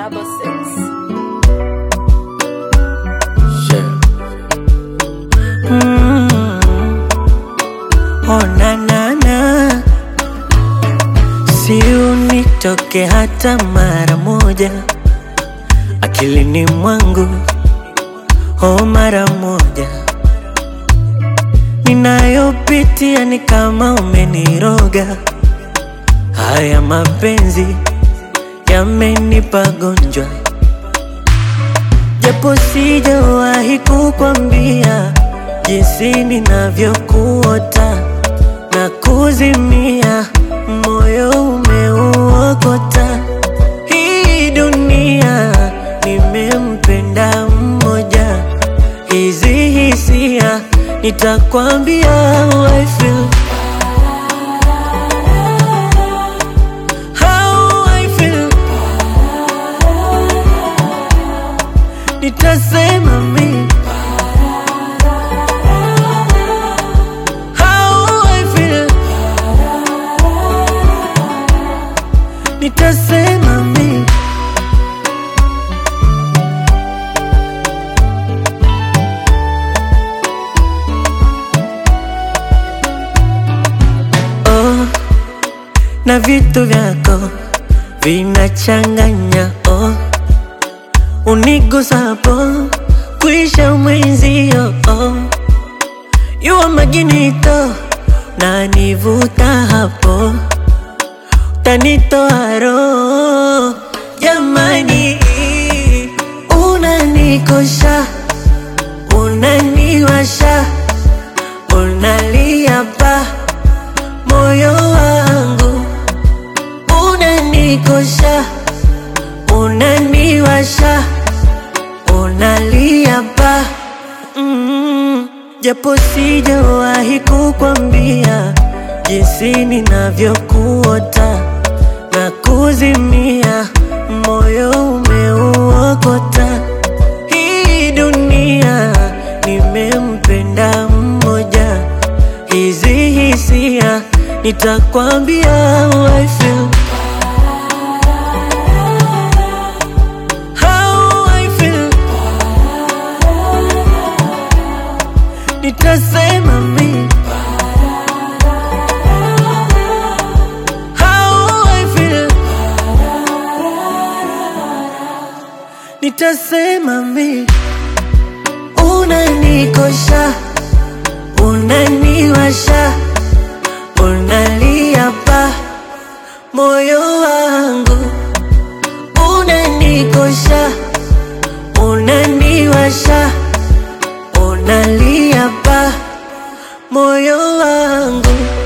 double six. Yeah. Mm. Oh, na na na, si unitoke hata mara moja akilini mwangu, oh, mara moja. Ninayopitia ni kama umeniroga, haya mapenzi yamenipa gonjwa japo sijawahi kukwambia jinsi ninavyokuota na kuzimia, moyo umeuokota. Hii dunia nimempenda mmoja, hizi hisia nitakwambia how I feel. How I feel. Nitasema mi How I feel. Nitasema mi oh, na vitu vyako vinachanganya oh unigusapo kuisha mwenzio oh. yuwa maginito na nivuta hapo tanitoa roho jamani unanikosha unaniwasha unalia pa moyo wangu unanikosha unaniwasha unalia pa mm, japo sijawahi kukwambia jinsi ninavyokuota na kuzimia, moyo umeuokota. Hii dunia nimempenda mmoja, hizi hisia nitakwambia how I feel. How I feel. Nitasema mi How I feel. Nitasema mi unanikosha, unaniwasha, unalia pa moyo wangu, unanikosha, unaniwasha, unalia pa moyo wangu